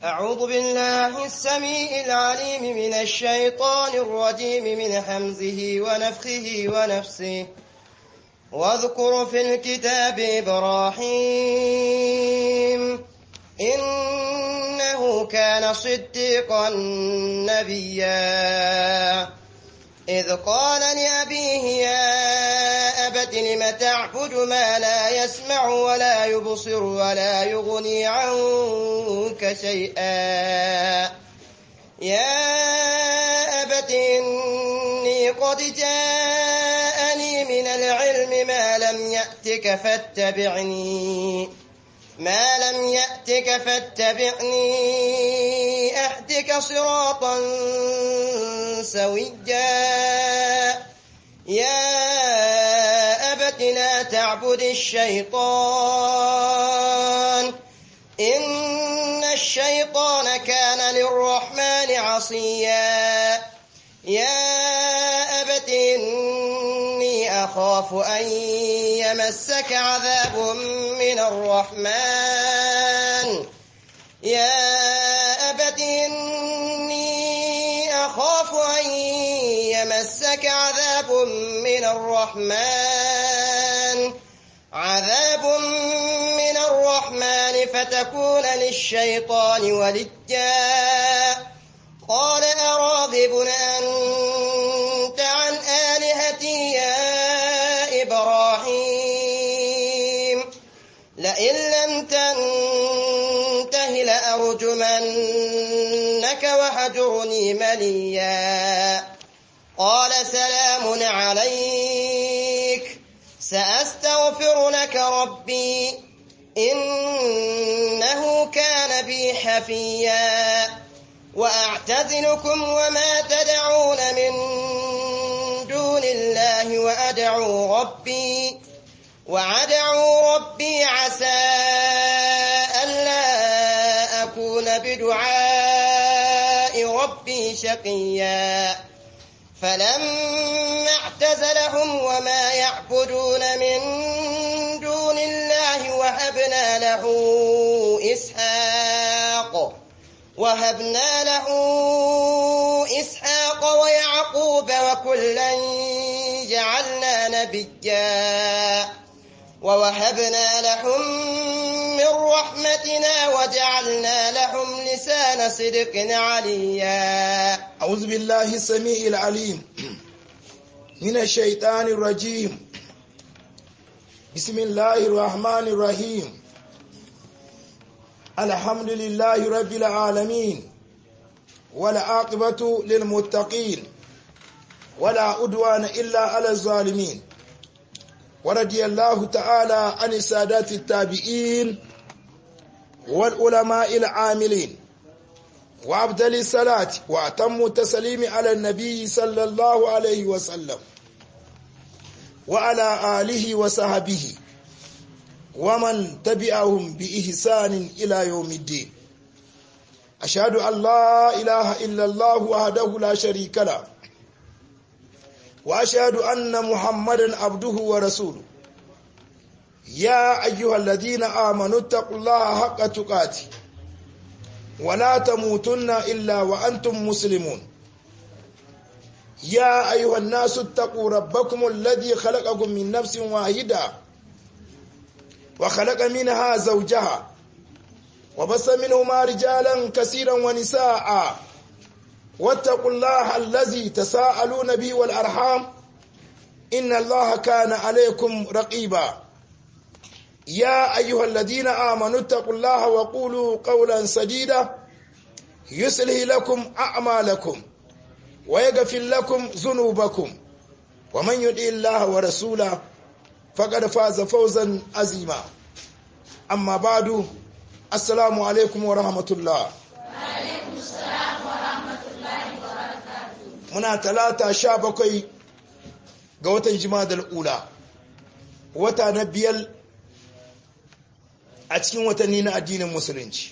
أعوذ بالله السميع العليم من الشيطان الرجيم من حمزه ونفخه ونفسه واذكر في الكتاب إبراهيم إنه كان صديقا نبيا إذ قال لأبيه يا أبت لم تعبد ما لا يسمع ولا يبصر ولا يغني عنك شيئا يا أبت إني قد جاءني من العلم ما لم يأتك فاتبعني ما لم يأتك فاتبعني أهدك صراطا سويا يا أبت لا تعبد الشيطان إن الشيطان كان للرحمن عصيا يا أبت إني أخاف أن يمسك عذاب من الرحمن يا أبت إني أخاف أن يمسك عذاب من الرحمن عذاب من الرحمن فتكون للشيطان ولجا قال أراغب أنت عن آلهتي يا إبراهيم لئن لم تنته لأرجمنك وهجرني مليا قال سلام عليك سأستغفر لك ربي إنه كان بي حفيا وأعتزلكم وما تدعون من دون الله وأدعو ربي وأدعو ربي عسى ألا أكون بدعاء ربي شقيا فلما اعتزلهم وما يعبدون من دون الله وهبنا له إسحاق وهبنا له إسحاق ويعقوب وكلا جعلنا نبيا ووهبنا لهم من رحمتنا وجعلنا لهم لسان صدق عليا أعوذ بالله السميع العليم من الشيطان الرجيم بسم الله الرحمن الرحيم الحمد لله رب العالمين والعاقبة للمتقين ولا أدوان إلا على الظالمين ورضي الله تعالى عن السادات التابعين والعلماء العاملين وأبدل الصلاة وأتم التسليم على النبي صلى الله عليه وسلم وعلى آله وصحبه ومن تبعهم بإحسان إلى يوم الدين أشهد أن لا إله إلا الله وحده لا شريك له وأشهد أن محمدا عبده ورسوله يا أيها الذين آمنوا اتقوا الله حق تقاته ولا تموتن إلا وأنتم مسلمون يا أيها الناس اتقوا ربكم الذي خلقكم من نفس واحدة وخلق منها زوجها وبث منهما رجالا كثيرا ونساء واتقوا الله الذي تساءلون به والأرحام إن الله كان عليكم رقيبا يا أيها الذين آمنوا اتقوا الله وقولوا قولا سديدا يصلح لكم أعمالكم ويغفر لكم ذنوبكم ومن يطع الله ورسوله فقد فاز فوزا عظيما أما بعد السلام عليكم ورحمة الله muna talata sha bakwai ga watan jimadar ula wata na biyar a cikin watanni na addinin musulunci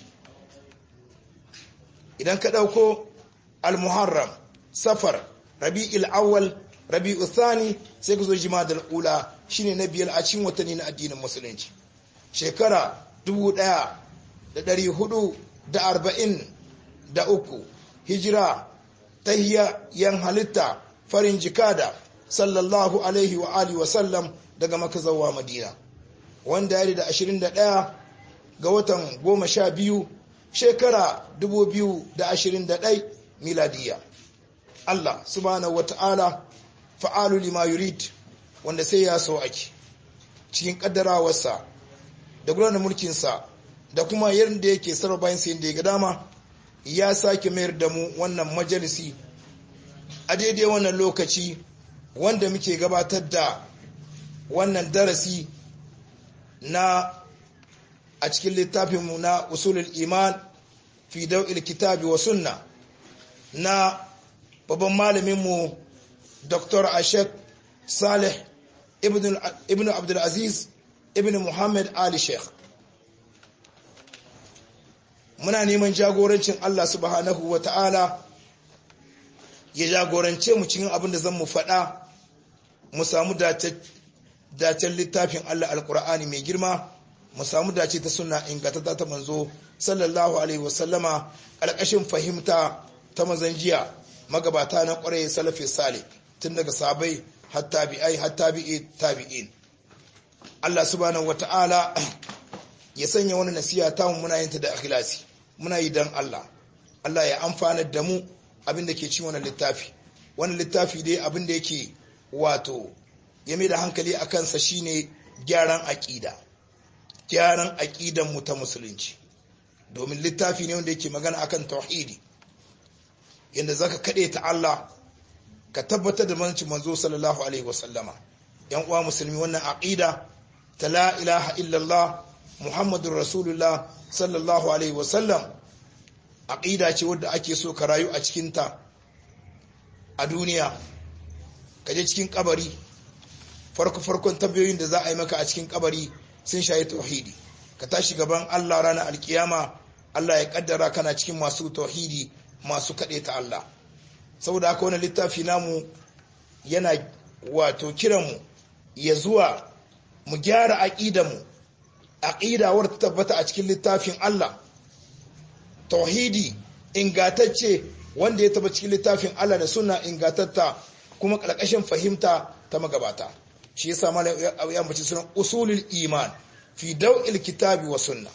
idan ka ɗauko al-muharram safar rabi'il awwal rabi'u thani sai ka zo jimadar ula shine na biyar a cikin watanni na addinin musulunci shekara da arba'in da uku hijira ta yan halitta farin jikada sallallahu alaihi wa alihi wasallam daga makazawa madina wanda ya da ashirin da ɗaya ga watan goma sha biyu shekara dubu biyu da ashirin da ɗai miladiya Allah subhanahu wa ta'ala fa'alu lima yurid wanda sai ya so ake cikin ƙaddarawarsa da gudanar mulkinsa da kuma yadda yake sarrafa bayan sayin da ya ga dama ya sake mayar da mu wannan majalisi a daidai wannan lokaci wanda muke gabatar da wannan darasi na a cikin littafinmu na usulul iman fi dau'il kitabi wa sunna na babban malaminmu dr ashek salih ibn abdulaziz ibn muhammad ali sheikh muna neman jagorancin allah subhanahu wa ta'ala ya jagorance mu cikin abin da zan mu faɗa mu samu dacen littafin allah alkur'ani mai girma mu samu dace ta suna ingantata ta manzo sallallahu alaihi wasallama ƙarƙashin fahimta ta mazan jiya magabata na ƙwarai salafi sale tun daga sabai har tabi'ai har tabi'i tabi'in Allah subhanahu wata'ala ya sanya wani nasiha ta mu muna yin ta da ikhlasi muna yi dan Allah Allah ya amfana da mu abin da ke cikin wannan littafi wannan littafi dai abin da yake wato ya mai da hankali a kansa shine gyaran aƙida gyaran aƙidan mu ta musulunci domin littafi ne wanda yake magana akan tauhidi yadda zaka kaɗe ta Allah ka tabbatar da manci manzo sallallahu alaihi wasallama yan uwa musulmi wannan aqida ta la ilaha illallah muhammadur rasulullah sallallahu alaihi wasallam aqida ce wadda ake so ka rayu a cikin ta a duniya ka je cikin kabari farko farkon tambayoyin da za a yi maka a cikin kabari sun shayi tauhidi ka tashi gaban Allah ranar alkiyama Allah ya kaddara kana cikin masu tauhidi masu kaɗe ta Allah saboda haka wani littafi namu yana wato kiranmu ya zuwa mu gyara aƙidanmu aƙida wadda ta tabbata a cikin littafin Allah tauhidi ingatacce wanda ya taba cikin littafin Allah da suna ingatatta kuma ƙarƙashin fahimta ta magabata shi yasa mala ya mace sunan usulul iman fi daw'il kitabi wa sunna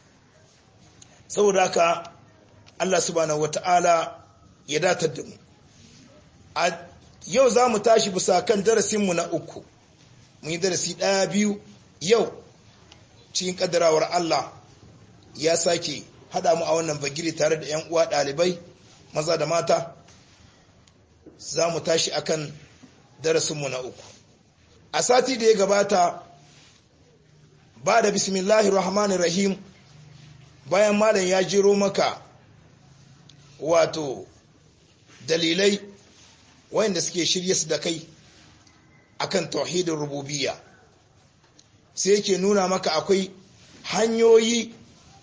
saboda haka Allah subhanahu wata'ala ya datar da mu a yau za mu tashi bisa kan darasinmu na uku mun yi darasi ɗaya biyu yau cikin ƙaddarawar Allah ya sake haɗa mu a wannan bagiri tare da 'yan uwa ɗalibai maza da mata za mu tashi akan darasinmu na uku a sati da ya gabata ba da bismillahi rahmanir rahim bayan malam ya jero maka wato dalilai wayanda suke shirye su da kai akan tauhidin rububiyya sai yake nuna maka akwai hanyoyi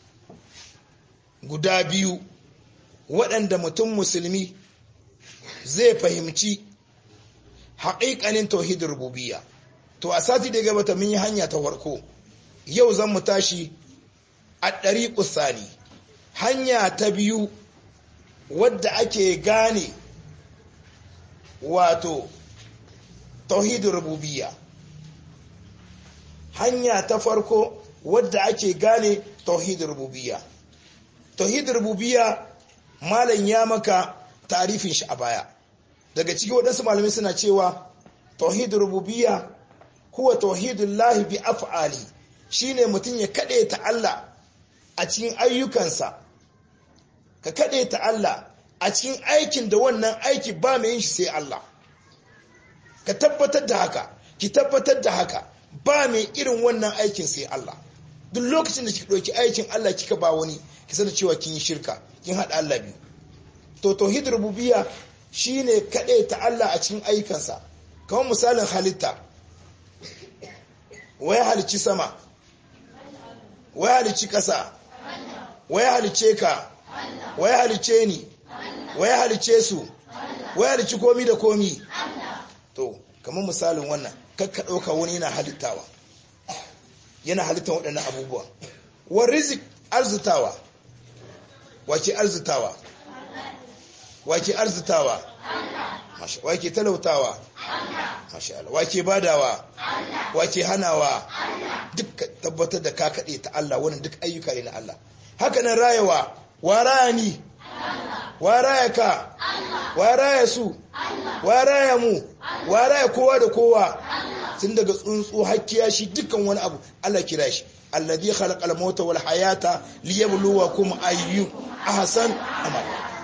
guda biyu waɗanda mutum musulmi zai fahimci haƙiƙanin tauhidin rububiyya to a sati da gabata mun yi hanya ta farko yau zan mu tashi a ɗari ƙusani hanya ta biyu wadda ake gane wato tauhidin rububiyya hanya ta farko wadda ake gane tauhidin rububiyya tauhidin rububiyya malam ya maka tarifin shi a baya daga ciki waɗansu malamai suna cewa tauhidin rububiyya huwa tauhidun lahi bi af'ali shine mutum ya kaɗe ta Allah a cikin ayyukansa ka kaɗe ta Allah a cikin aikin da wannan aiki ba mai yin shi sai Allah ka tabbatar da haka ki tabbatar da haka ba mai irin wannan aikin sai Allah duk lokacin da kika ɗauki aikin Allah kika ba wani ki sanar cewa kin yi shirka kin haɗa Allah biyu to tauhid rububiyya shine kaɗai ta Allah a cikin ayyukansa kamar misalin halitta waya halicci sama waya halicci ƙasa waya halicce ka waya halicce ni waya halicce su waya halicci komi da komi to kamar misalin wannan kakka ɗauka wani yana halittawa yana halittar waɗannan abubuwa wa rizik arzitawa wake arzitawa wake arzitawa wake talautawa masha Allah wake badawa wake hanawa duk tabbatar da ka kaɗe ta Allah wannan duk ayyuka ne na Allah haka nan rayawa wa raya ni wa raya ka wa raya su wa raya mu wa raya kowa da kowa tun daga tsuntsu hakkiya shi dukkan wani abu Allah kira shi alladhi khalaqal mauta wal hayata liyabluwakum ayyukum ahsan amal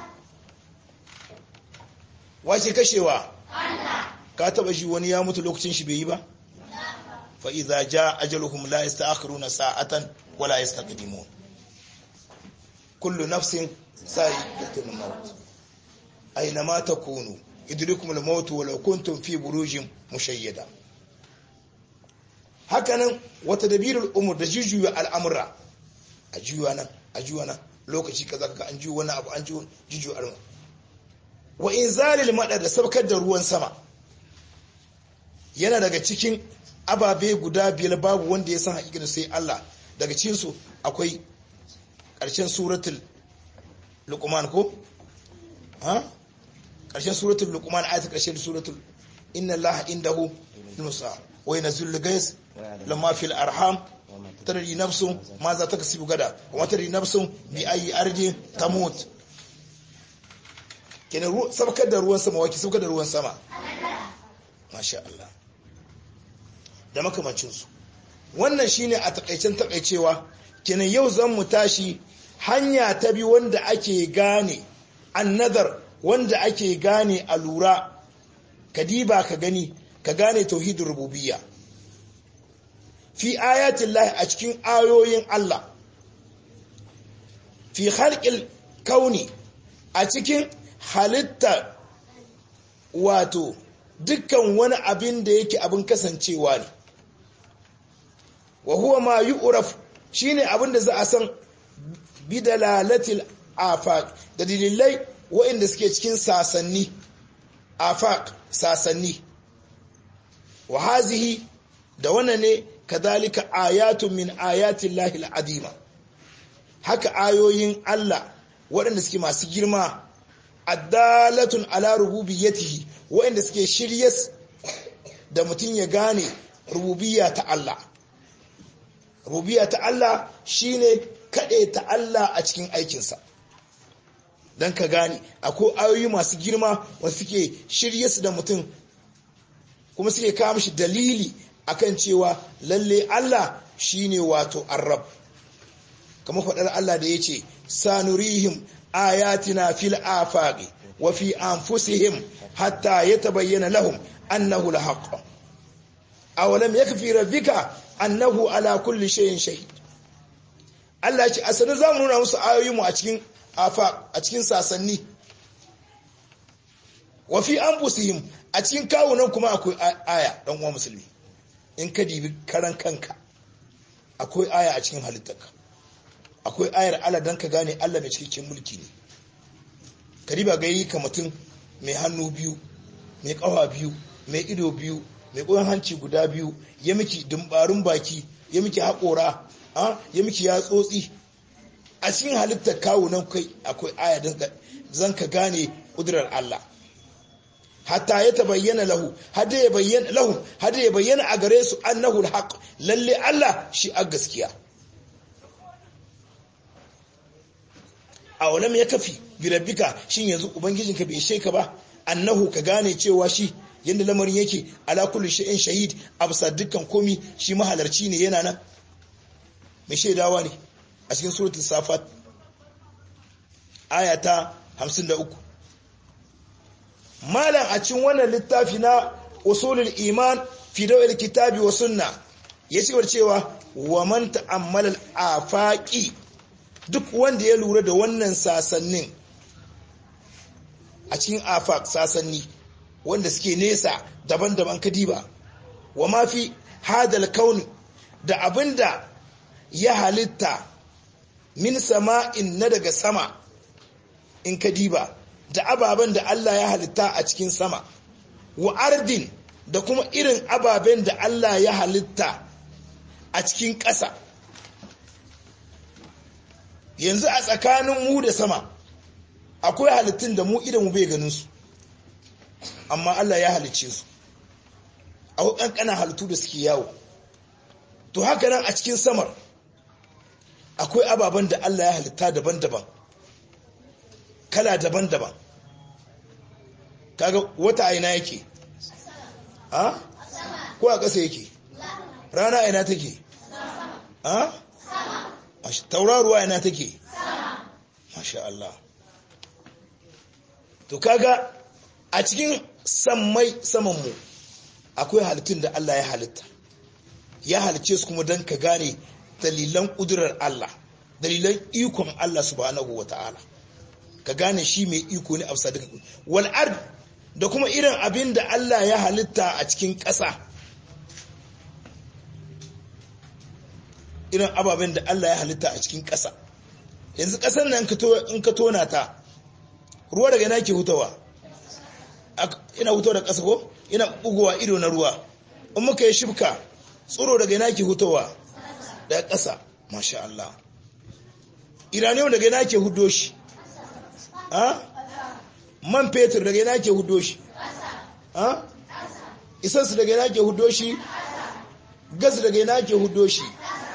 wace kashewa ka taba shi wani ya mutu lokacin shi bai yi ba fa idza jaa ajaluhum la yasta'khiruna sa'atan wa la yastaqdimun kullu nafsin sa'iqatul maut aina ma takunu idrikum al maut walau kuntum fi burujin mushayyada hakanan wata dabirul umur da jujuya al'amura a juya nan a juya nan lokaci kaza kaga an juya wani abu an jujuya al'amura wa inzalil madar da sabkar da ruwan sama yana daga cikin ababe guda biyar babu wanda ya san haƙiƙa sai Allah daga cikin su akwai ƙarshen suratul luqman ko ha ƙarshen suratul luqman ayatul ƙarshen suratul inna allaha indahu nusa wa yanzilul gais lamma fil arham tadri nafsun ma za ta kasibu gada wa tadri nafsun bi ayi ardi tamut kenan sabkar da ruwan sama waki sabkar da ruwan sama masha Allah da makamancinsu wannan shine a takaicen takaicewa kenan yau zan mu tashi hanya ta bi wanda ake gane annadar wanda ake gane a lura ka diba ka gani ka gane tauhidin rububiyya fi ayatin lahi a cikin ayoyin Allah fi halƙil kauni a cikin halitta wato dukkan wani abin da yake abin kasancewa ne wa huwa ma yu'raf shine abin da za a san bidalalatil afaq da dalilai waɗanda suke cikin sasanni afaq sasanni wa hazihi da wannan ne kadhalika ayatun min ayatin lahil adima haka ayoyin Allah waɗanda suke masu girma addalatun ala rububiyyatihi waɗanda suke shiryas da mutum ya gane rububiyya ta Allah rububiyya ta Allah shine kaɗe ta Allah a cikin aikinsa don ka gane akwai ayoyi masu girma wanda suke shiryas da mutum kuma suke kawo mishi dalili akan cewa lalle Allah shine wato arab kamar faɗar Allah da yace sanurihim ayatina fil afaqi wa fi anfusihim hatta yatabayyana lahum annahu alhaq awalam yakfi rabbika annahu ala kulli shay'in shahid Allah ce asali zamu nuna musu ayoyinmu a cikin afaq a cikin sasanni wa fi anfusihim a cikin kawunan kuma akwai aya dan uwa musulmi in ka dibi karan kanka akwai aya a cikin halittarka akwai ayar Allah dan ka gane Allah mai cikakken mulki ne ka riba ga yi ka mutum mai hannu biyu mai kafa biyu mai ido biyu mai koyon hanci guda biyu ya miki dumbarun baki ya miki haƙora ya miki yatsotsi a cikin halittar kawunan kai akwai aya zan ka gane ƙudurar Allah hatta ya tabayyana lahu hada ya bayyana lahu hada ya bayyana a gare su annahu alhaq lalle Allah shi a gaskiya a walam ya kafi bi rabbika shin yanzu ubangijinka bai sheka ba annahu ka gane cewa shi yanda lamarin yake ala kulli shay'in shahid absa dukkan komi shi mahalarci ne yana nan mai shaidawa ne a cikin suratul safat ayata 53 malam a cikin wannan littafi na usulul iman fi dawil kitabi wa sunna ya ci cewa wa man ta'ammala al-afaqi duk wanda ya lura da wannan sasannin a cikin afaq sasanni wanda suke nesa daban-daban kadiba wa ma fi hadal kauni da abinda ya halitta min sama'in na daga sama in kadiba da ababen da Allah ya halitta a cikin sama wa ardin da kuma irin ababen da Allah ya halitta a cikin ƙasa yanzu a tsakanin mu da sama akwai halittun da mu idan mu bai ganin su amma Allah ya halicce su akwai ƙanƙanan halittu da suke yawo to haka nan a cikin samar akwai ababen da Allah ya halitta daban-daban kala daban-daban kaga wata aina yake a ko a ƙasa yake rana aina take a tauraruwa aina take masha Allah to kaga a cikin sammai samanmu akwai halittun da Allah ya halitta ya halicce su kuma don ka gane dalilan ƙudurar Allah dalilan ikon Allah subhanahu wa ta'ala ka gane shi mai iko ne a bisa duka wal ard da kuma irin abin da Allah ya halitta a cikin ƙasa irin ababen da Allah ya halitta a cikin ƙasa yanzu ƙasar nan in ka tona ta ruwa daga yana ke hutawa ina hutawa da ƙasa ko ina bugowa ido na ruwa in muka yi shibka tsoro daga yana ke hutawa daga ƙasa masha Allah iranium daga yana ke hudo shi ha man fetur daga yana ke hudo shi ha isansu daga yana ke hudo shi gas daga yana ke hudo shi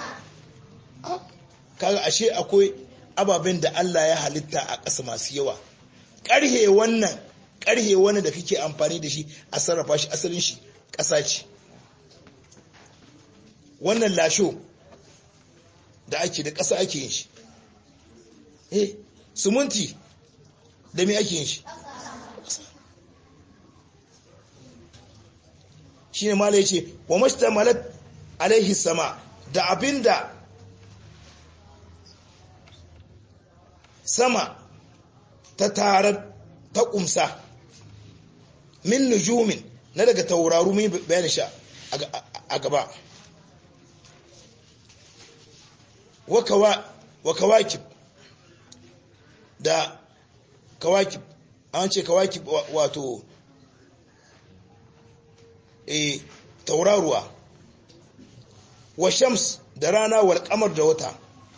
kaga ashe akwai ababen da Allah ya halitta a ƙasa masu yawa ƙarhe wannan ƙarhe wannan da kake amfani da shi a sarrafa shi asalin shi ƙasa ce wannan lasho da ake da ƙasa ake yin shi eh sumunti da me ake yin shi shi ne mala ya ce wa mashtamalat alaihi sama da abinda sama ta tarar ta kumsa min nujumin na daga tauraru mai bayan sha a gaba wa kawakib da kawakib an ce kawakib wato e tauraruwa wa shams da rana wal kamar da wata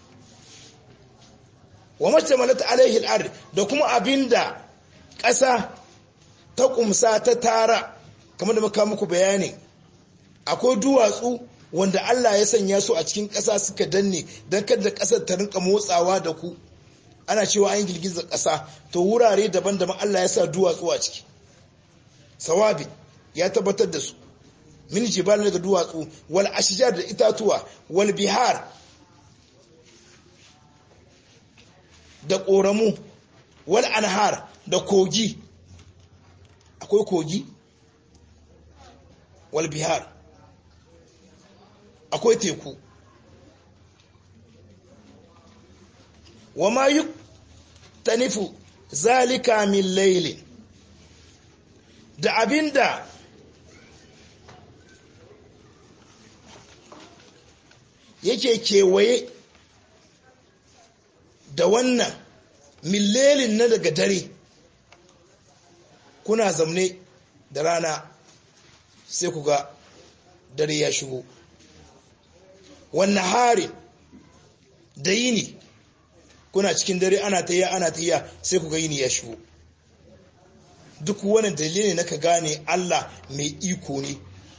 wa mashtamalata alaihi al'ard da kuma abinda ƙasa ta kumsa ta tara kamar da muka muku bayani akwai duwatsu wanda Allah ya sanya su a cikin ƙasa suka danne don kada ƙasar ta rinka motsawa da ku ana cewa an girgiza ƙasa to wurare daban-daban Allah ya sa duwatsu a ciki sawabi ya tabbatar da su min jibal daga duwatsu wal ashjar da itatuwa wal bihar da ƙoramu wal anhar da kogi akwai kogi wal bihar akwai teku wa ma yi tanifu zalika min lailin da abinda yake kewaye da wannan millelin na daga dare kuna zamne da rana sai ku ga dare ya shigo wannan harin da yini kuna cikin dare ana ta yi ana ta yi sai ku ga yini ya shigo duk wani dalili na ka gane Allah mai iko ne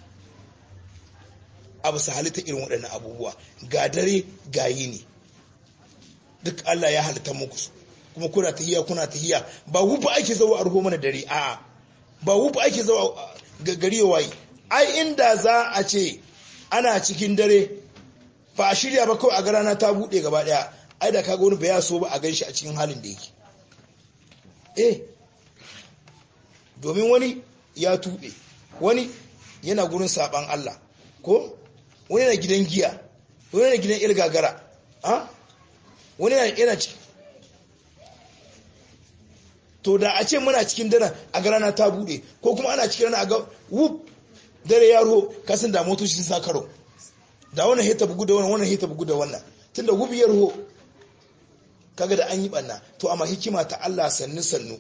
abu su halitta irin waɗannan abubuwa ga dare ga yini duk Allah ya halitta muku su kuma kuna tahiya kuna tahiya ba wufa ake zawo a ruho mana dare a'a ba wufa ake zawo gari wayi ai inda za a ce ana cikin dare ba a shirya ba kawai a garana ta bude gaba daya ai da kaga wani baya so ba a ganshi a cikin halin da yake eh domin wani ya tube wani yana gurin saban Allah ko wani yana gidan giya wani yana gidan ilgagara ha wani yana ciki to da a ce muna cikin daren a ga rana ta bude ko kuma ana cikin rana a ga wuf dare ya ruho kasan da motoci sun sa karo da wannan hita bugu da wannan wannan hita bugu da wannan tunda wuf ya ruho kaga da an yi banna to amma hikima ta Allah sannu sannu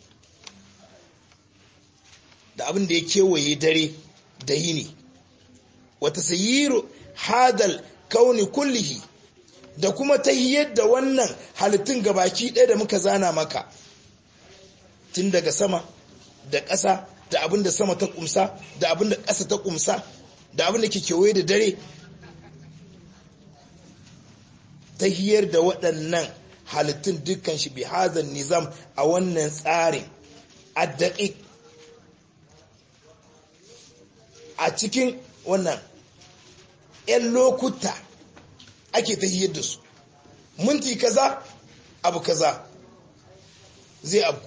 da abin da ya kewaye dare da yini wata sayiru hadal kauni kullihi da kuma tahiyar da wannan halittun gabaki ɗaya da muka zana maka tun daga sama da ƙasa da abin da sama ta ƙumsa da abin da ƙasa ta ƙumsa da abin da ke kewaye da dare tahiyar da waɗannan halittun dukkan shi bi hazan nizam a wannan tsarin addaƙiƙ a cikin wannan 'yan lokuta ake tahiyar da su minti kaza abu kaza zai abu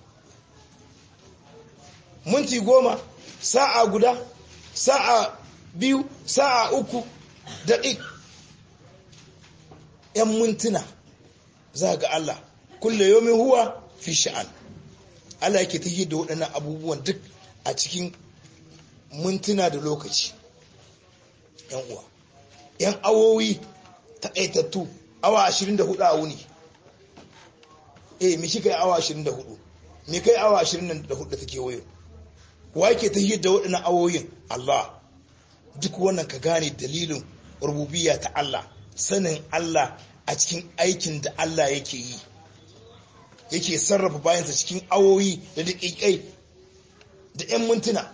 minti goma sa'a guda sa'a biyu sa'a uku daƙiƙ 'yan mintuna za ga Allah kulle yomin huwa fi sha'an Allah yake tahiyar da waɗannan abubuwan duk a cikin mintuna da lokaci yan uwa yan awowi taƙaitattu awa 24 a wuni eh me kika yi awa 24 me kai awa 24 da take wayo wa yake tahiyar da waɗannan awoyin Allah duk wannan ka gane dalilin rububiyya ta Allah sanin Allah a cikin aikin da Allah yake yi yake sarrafa bayansa cikin awoyi da daƙiƙai da 'yan mintuna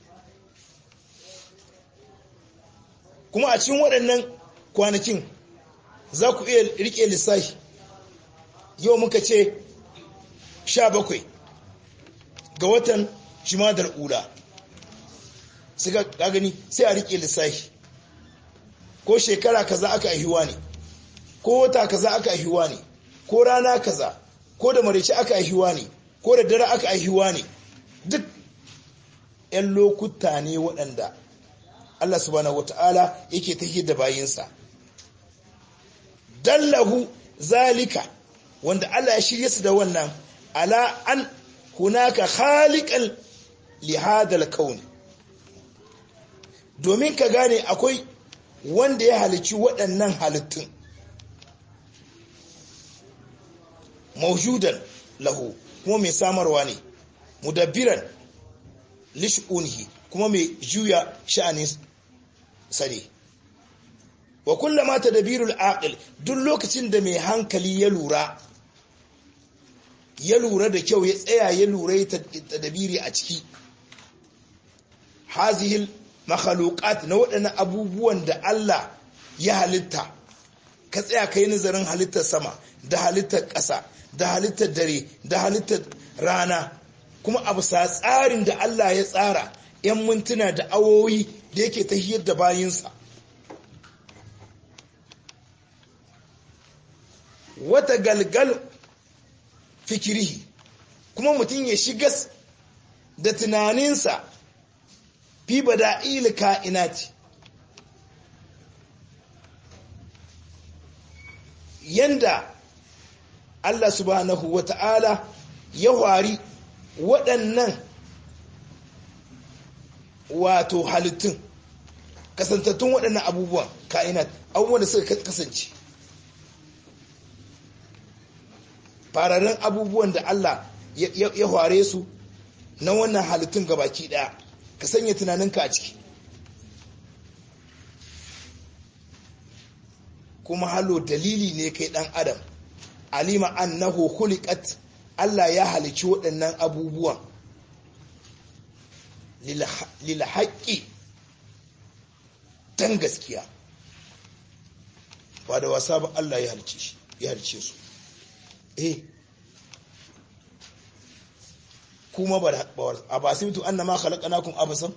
kuma a cikin waɗannan kwanakin za ku iya riƙe lissafi yau muka ce 17 ga watan jimadar ula su ga gani sai a riƙe lissafi ko shekara kaza aka aihuwa ne ko wata kaza aka aihuwa ne ko rana kaza ko da marici aka aihuwa ne ko da dare aka aihuwa ne duk 'yan lokuta ne waɗanda Allah subhanahu wata'ala yake tahiyar da bayinsa dallahu zalika wanda Allah ya shirye su da wannan ala an hunaka khaliqan li hadal kauni domin ka gane akwai wanda ya halici waɗannan halittun maujudan lahu kuma mai samarwa ne mudabbiran lish'unihi kuma mai juya sha'anin sare wa kullama tadbirul aqil duk lokacin da mai hankali ya lura ya lura da kyau ya tsaya ya lura ya tadbiri a ciki hazihil makhluqat na waɗannan abubuwan da Allah ya halitta ka tsaya kai nazarin halittar sama da halittar ƙasa da halittar dare da halittar rana kuma abu sa tsarin da Allah ya tsara 'yan mintuna da awowi da yake tahiyar da bayinsa wata galgal fikirihi kuma mutum ya shigas da tunaninsa fi bada'il ka'inati yanda Allah subhanahu wa ta'ala ya wari waɗannan wato halittun kasantattun waɗannan abubuwan ka'inat abubuwan da suka kasance fararen abubuwan da Allah ya ware su na wannan halittun gabaki ɗaya ka sanya tunaninka a ciki kuma halo dalili ne kai ɗan adam alima annahu khuliqat Allah ya halici waɗannan abubuwan lil haqqi dan gaskiya ba da wasa ba Allah ya halice shi ya halice su eh kuma ba a ba sai anna ma khalaqnakum abasan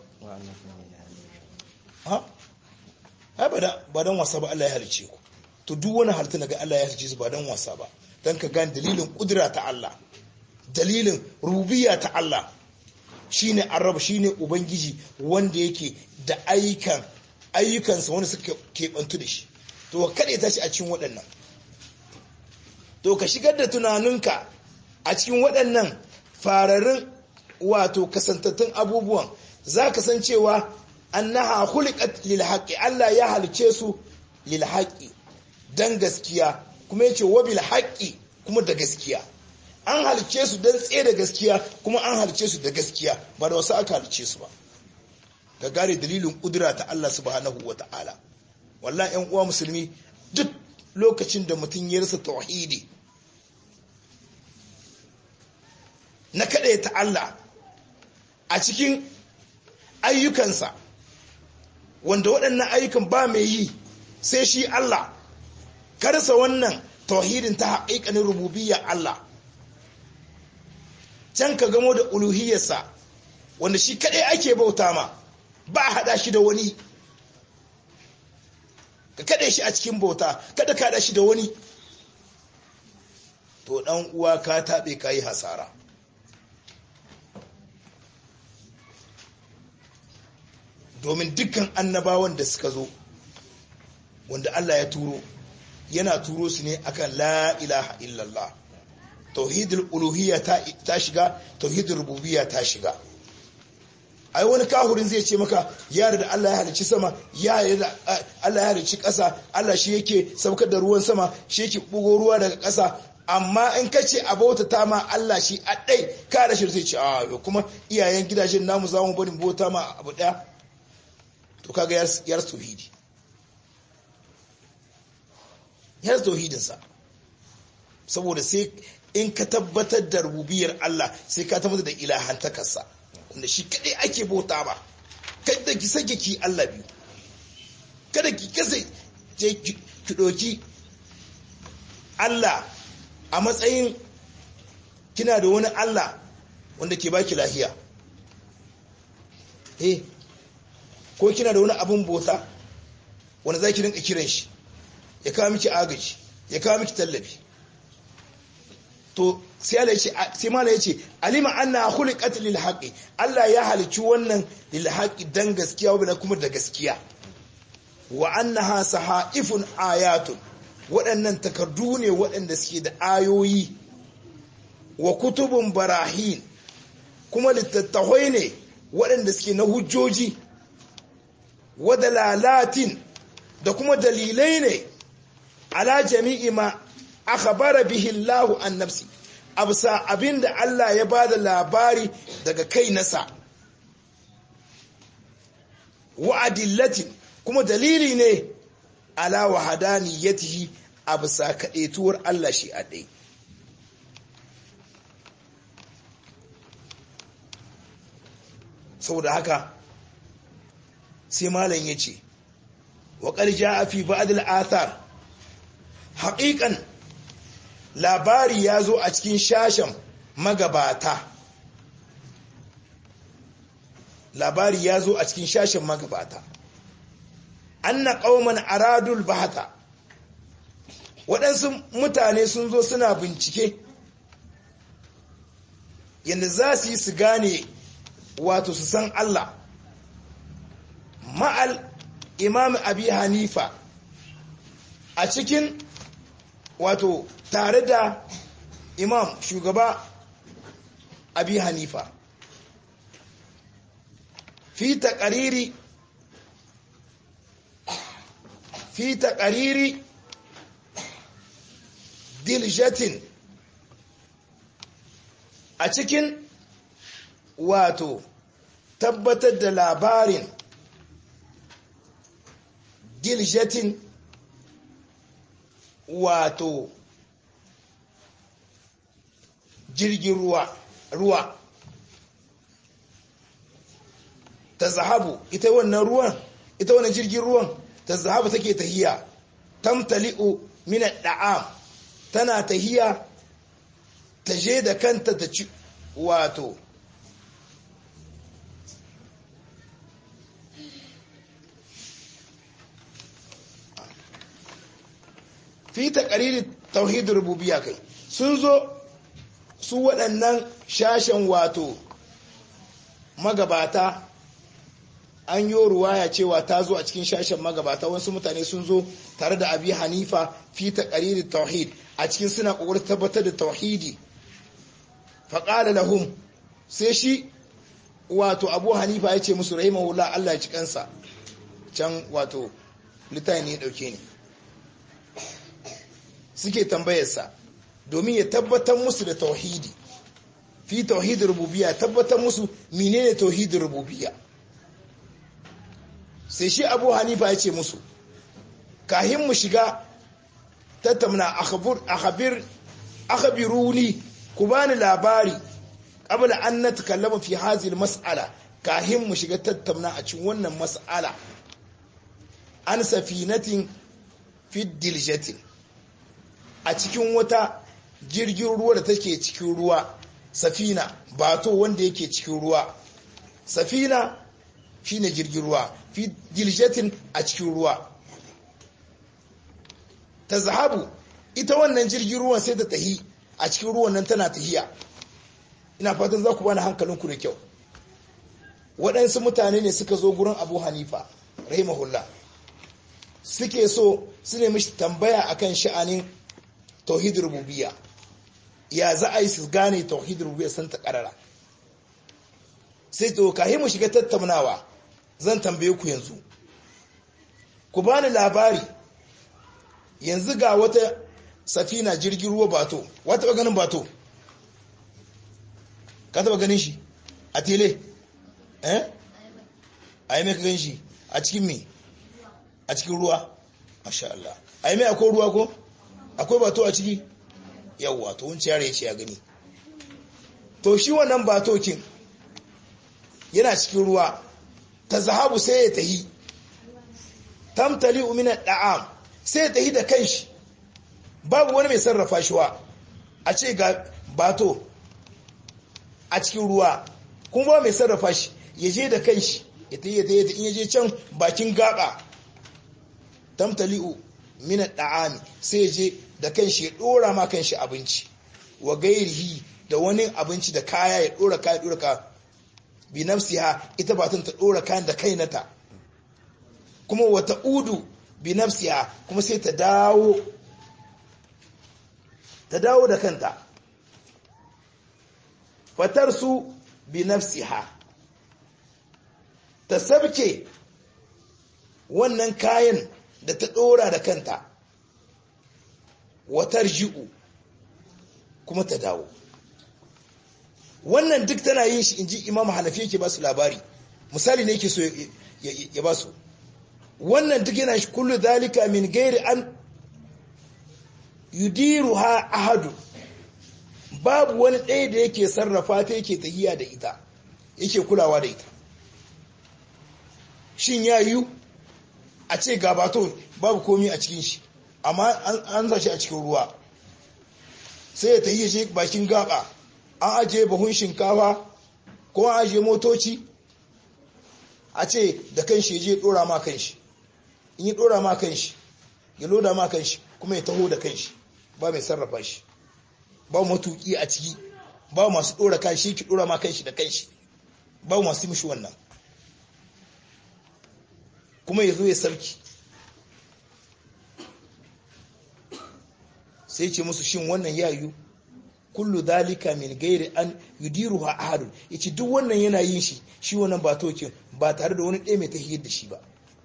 ha ai ba dan wasa ba Allah ya halice ku to duk wani halitta daga Allah ya halice su ba dan wasa ba dan ka gane dalilin kudura ta Allah dalilin rububiyya ta Allah shine arab shine ubangiji wanda yake da ayyukan ayyukansa wanda suka kebantu da shi to kada ya tashi a cikin waɗannan to ka shigar da tunaninka a cikin waɗannan fararin wato kasantattun abubuwan za ka san cewa annaha khuliqat lil haqqi Allah ya halice su lil haqqi dan gaskiya kuma yace wa bil haqqi kuma da gaskiya an halice su dan tsaye da gaskiya kuma an halice su da gaskiya ba da wasu aka halice su ba ga gare dalilin kudura ta Allah subhanahu wata'ala wallahi ƴan uwa musulmi duk lokacin da mutum ya rasa tauhidi na kaɗai ta Allah a cikin ayyukansa wanda waɗannan ayyukan ba mai yi sai shi Allah karsa wannan tauhidin ta haƙiƙanin rububiyya Allah can ka gamo da uluhiyarsa wanda shi kaɗai ake bauta ma ba a haɗa shi da wani ka kaɗe shi a cikin bauta kada ka haɗa shi da wani to ɗan uwa ka taɓe ka yi hasara domin dukkan annabawan da suka zo wanda Allah ya turo yana turo su ne akan la ilaha illallah tauhidul uluhiyya ta shiga tauhidul rububiyya ta shiga ai wani kahurin zai ce maka ya da Allah ya halicci sama ya da Allah ya halicci ƙasa Allah shi yake saukar da ruwan sama shi yake bugo ruwa daga ƙasa amma in ka ce a bauta ta ma Allah shi a ɗai ka da shi zai ce a kuma iyayen gidajen namu za mu bari bauta ma abu ɗaya to kaga yar tauhidi yar tauhidinsa saboda sai in ka tabbatar da rububiyar Allah sai ka tabbatar da ilahantakarsa wanda shi kadai ake bauta ba kada ki sake ki Allah biyu kada ki kasa ki doki Allah a matsayin kina da wani Allah wanda ke baki lahiya eh ko kina da wani abun bauta wanda zaki rinka kiran shi ya kawo miki agaji ya kawo miki tallafi to sai Allah yace sai mala yace alima anna khuliqat lil haqi Allah ya halicci wannan lil haqi dan gaskiya wa kuma da gaskiya wa annaha sahaifun ayatun waɗannan takardu ne waɗanda suke da ayoyi wa kutubun barahin kuma littattafai ne waɗanda suke na hujjoji wa dalalatin da kuma dalilai ne ala jami'i ma akhbara bihi Allah an nafsi absa abinda Allah ya bada labari daga kai nasa wa adillatin kuma dalili ne ala wahadaniyatihi absa kadetuwar Allah shi a dai saboda haka sai malam yace wa qad jaa fi ba'd al-athar haqiqan labari ya zo a cikin shashen magabata labari ya zo a cikin shashen magabata anna qauman aradul bahata waɗansu mutane sun zo suna bincike yadda za su yi su gane wato su san Allah ma'al imam abi hanifa a cikin wato tare da imam shugaba abi hanifa fi taƙariri fi taƙariri diljatin a cikin wato tabbatar da labarin diljatin wato jirgin ruwa ruwa ta zahabu ita wannan ruwan ita wannan jirgin ruwan ta zahabu take tahiya tamtali'u min da'am tana tahiya ta je da kanta ta ci wato fi taqriri tauhid rububiyya kai sun zo su waɗannan shashen wato magabata an yi ruwaya cewa ta zo a cikin shashen magabata wasu mutane sun zo tare da abi hanifa fi taqriri tauhid a cikin suna kokarin tabbatar da tauhidi faqala lahum sai shi wato abu hanifa ya ce musu rahimahullah Allah ya ci kansa can wato littafi ne ya dauke ni suke tambayarsa domin ya tabbatar musu da tauhidi fi tauhidin rububiyya tabbatar musu menene tauhidin rububiyya sai shi abu hanifa ya ce musu kahin mu shiga tattauna akhbir akhbiruni ku bani labari qabla an natakallama fi hadhihi mas'ala kahin mu shiga tattauna a cikin wannan mas'ala an safinatin fi diljatin a cikin wata jirgin ruwa da take cikin ruwa safina bato wanda yake cikin ruwa safina shine jirgin ruwa fi diljatin a cikin ruwa ta zahabu ita wannan jirgin ruwan sai ta tahi a cikin ruwan nan tana tahiya ina fatan za ku bani hankalinku da kyau waɗansu mutane ne suka zo gurin abu hanifa rahimahullah suke so su ne mishi tambaya akan sha'anin tauhid rububiyya ya za a yi su gane tauhid rububiyya san ta karara sai to kahi mu shiga tattaunawa zan tambaye ku yanzu ku bani labari yanzu ga wata safina jirgin ruwa bato wata ba ganin bato ka taba ganin shi a tele eh a yi mai ka gan shi a cikin me a cikin ruwa masha Allah a yi mai akwai ruwa ko akwai bato a ciki yawwa to wunci yare ya ce ya gani to shi wannan batokin yana cikin ruwa ta zahabu sai ya tahi tamtali umina da'am sai ya tahi da kanshi babu wani mai sarrafa shi wa a ce ga bato a cikin ruwa kuma ba mai sarrafa shi ya je da kanshi ya tahi ya tahi in ya je can bakin gaba tamtali'u mina da'ami sai ya je da kanshi ya dora ma kanshi abinci wa gairihi da wani abinci da kaya ya dora kaya dora kaya bi nafsiha ita batun ta dora kayan da kai nata kuma wata udu bi nafsiha kuma sai ta dawo ta dawo da kanta fatar su bi nafsiha ta sabke wannan kayan da ta dora da kanta watar ji'u kuma ta dawo wannan duk tana yin shi inji imam hanafi yake ba su labari misali ne yake so ya ba su wannan duk yana shi kullu dalika min gairi an yudiru ha ahadu babu wani ɗaya da yake sarrafa ta yake tahiya da ita yake kulawa da ita shin ya yiwu a ce gabato babu komi a cikin shi amma an zashi a cikin ruwa sai ya tahiya shi bakin gaba an ajiye bahun shinkafa ko an ajiye motoci a ce da kanshi je dora ma kanshi in yi dora ma kanshi ya loda ma kanshi kuma ya taho da kanshi ba mai sarrafa shi ba matuki a ciki ba masu dora kanshi ki dora ma kanshi da kanshi ba masu mishi wannan kuma ya zo ya sarki sai ce musu shin wannan yayu kullu dalika min gairi an yudiruha ahadun yace duk wannan yana yin shi shi wannan ba tokin ba tare da wani ɗaya mai tahiyar da shi ba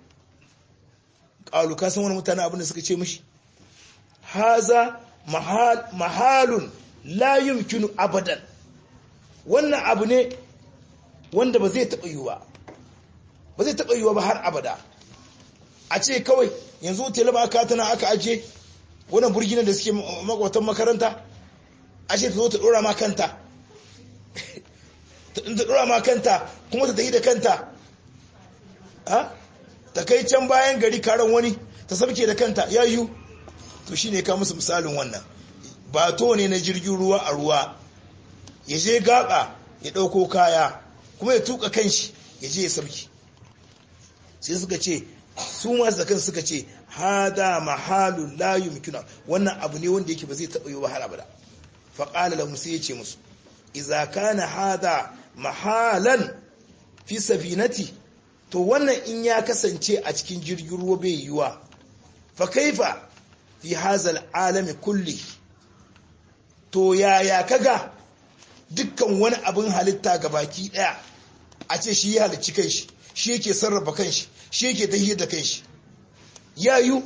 qalu ka san wani mutane abin da suka ce mishi haza mahal mahalun la yumkinu abadan wannan abu ne wanda ba zai taba yiwa ba zai taba yiwa ba har abada a ce kawai yanzu teleba aka tana aka aje wannan burginan da suke makwatan makaranta ashe ta zo ta dora ma kanta ta dora ma kanta kuma ta tafi da kanta ta kai can bayan gari karan wani ta sabke da kanta ya yiwu to shi ne ka musu misalin wannan bato ne na jirgin ruwa a ruwa ya je gaba ya ɗauko kaya kuma ya tuka kanshi ya je ya sabki sai suka ce su masu da kansu suka ce hada mahalun la yumkina wannan abu ne wanda yake ba zai taɓa yi ba har abada faƙala lahum sai ya ce musu iza kana hada mahalan fi safinati to wannan in ya kasance a cikin jirgin ruwa bai yiwa fa kaifa fi hazal alami kulli to yaya kaga dukkan wani abin halitta ga baki daya a ce shi ya halicci kanshi shi yake sarrafa kanshi shi yake tahiyar da kanshi yayu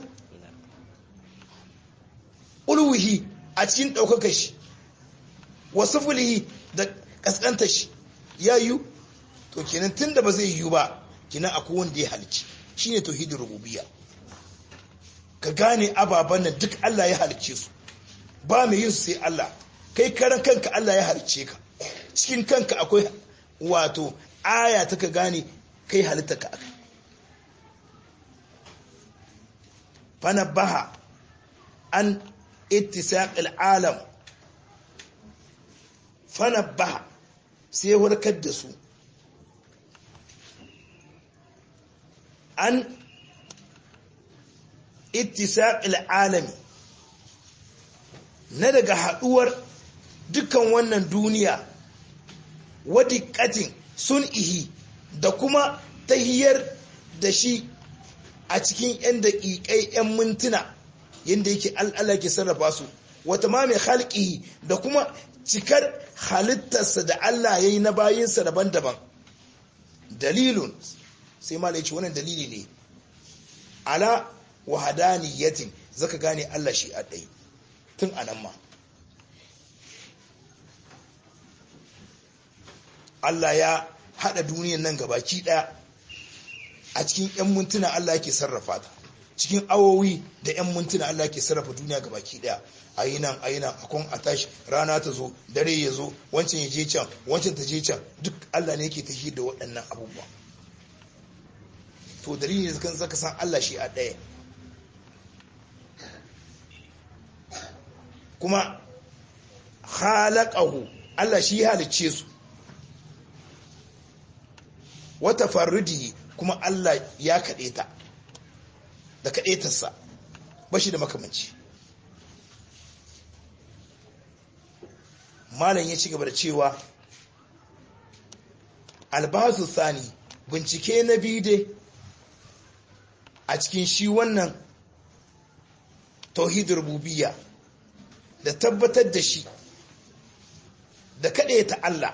ulwihi a cikin ɗaukakar shi wasu fulihi da ƙasƙantar shi ya yiwu to kenan tun da ba zai yiwu ba kenan akwai wanda ya halici shi ne tauhidin rububiya ka gane ababen nan duk Allah ya halicce su ba mai yin su sai Allah kai karan kanka Allah ya halicce ka cikin kanka akwai wato aya ta ka gane kai halitta ka aka fanabbaha an ittisaqil alam fanabbaha sai warkar da su an ittisaqil alami na daga haduwar dukan wannan duniya wadiƙatin sun ihi da kuma tahiyar da shi a cikin 'yan daƙiƙai 'yan mintuna yadda yake al'ala ke sarrafa su wata ma mai halƙihi da kuma cikar halittarsa da Allah ya yi na bayinsa daban-daban dalilun sai ma ce wannan dalili ne ala wahadaniyatin zaka gane Allah shi a ɗai tun anan ma Allah ya haɗa duniyan nan gabaki ɗaya a cikin 'yan mintuna Allah yake sarrafa ta cikin awowi da 'yan mintuna Allah yake sarrafa duniya gabaki ɗaya a yi nan a yi nan akon a tashi rana ta zo dare ya zo wancan ya je can wancan ta je can duk Allah ne yake tafi da waɗannan abubuwa to dalilin da zaka san Allah shi a ɗaya kuma halaqahu Allah shi halicce su wata farridihi kuma Allah ya kaɗe ta da kaɗetarsa ba shi da makamanci malam ya ci gaba da cewa albasu sani bincike na bide a cikin shi wannan tauhid rububiyya da tabbatar da shi da kaɗe ta Allah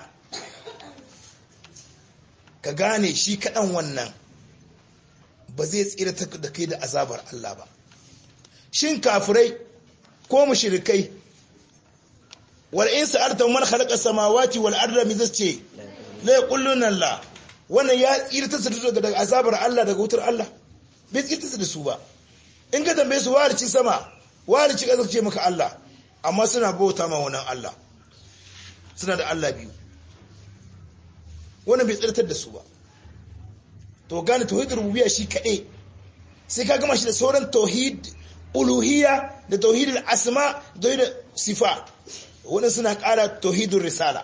ka gane shi kaɗan wannan ba zai tsira da kai da azabar Allah ba shin kafirai ko mushrikai wal in sa'alta man khalaqa samawati wal arda mi zace la yaquluna la wannan ya tsira ta daga azabar Allah daga wutar Allah bai tsira da su ba in ka tambaye su warici sama warici ƙasa ce maka Allah amma suna bauta ma wannan Allah suna da Allah biyu wannan bai tsirtar da su ba to gane tauhid rububiyya shi kaɗai sai ka gama shi da sauran tauhid uluhiyya da tauhid asma da tauhid sifa wannan suna ƙara tauhidun risala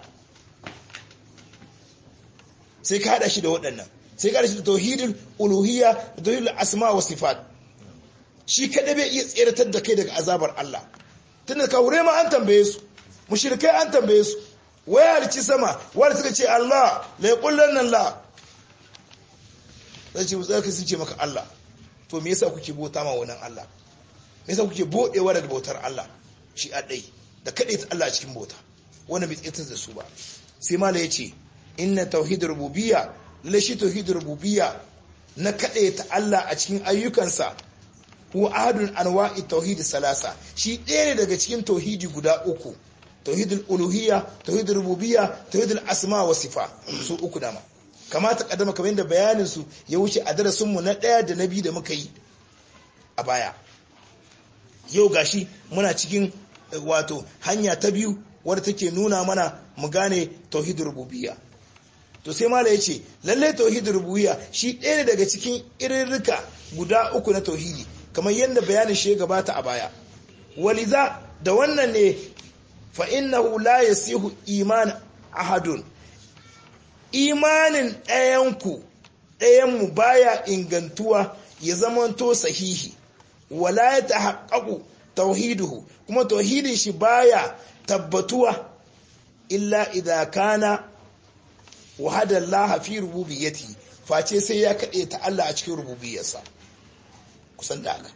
sai ka haɗa shi da waɗannan sai ka haɗa shi da tauhidul uluhiyya da tauhid asma wa sifat shi kaɗai bai iya tseratar da kai daga azabar Allah tunda ka hure ma an tambaye su mushrikai an tambaye su waya halici sama wanda suka ce Allah la yaqullan nan la zai ce zai sun ce maka Allah to me yasa kuke bauta ma wannan Allah me yasa kuke bodewa daga bautar Allah shi a dai da kade ta Allah cikin bauta wannan bai tsitar da su ba sai mala yace inna tauhid rububiyya la shi tauhid rububiyya na kade ta Allah a cikin ayyukansa huwa ahadun anwa'i tauhid salasa shi ɗaya ne daga cikin tauhidi guda uku tauhidul uluhiyya tauhidul rububiyya tauhidul asma wa sifa su uku dama kamata kaddama kamar yadda bayanin su ya wuce a darasin mu na daya da na biyu da muka yi a baya yau gashi muna cikin wato hanya ta biyu wadda take nuna mana mu gane tauhidul rububiyya to sai mala yace lalle tauhidul rububiyya shi ɗaya ne daga cikin irirrika guda uku na tauhidi kamar yadda bayanin shi ya gabata a baya waliza da wannan ne fa'innahu la ya sihu iman ahadun imanin ɗayanku ɗayanmu baya ingantuwa ya zamanto sahihi wala ya ta haƙaƙu tauhiduhu kuma tauhidin shi baya tabbatuwa illa idha kana wahadar lahafi rububiyyati face sai ya kaɗe ta Allah a cikin rububiyarsa kusan da haka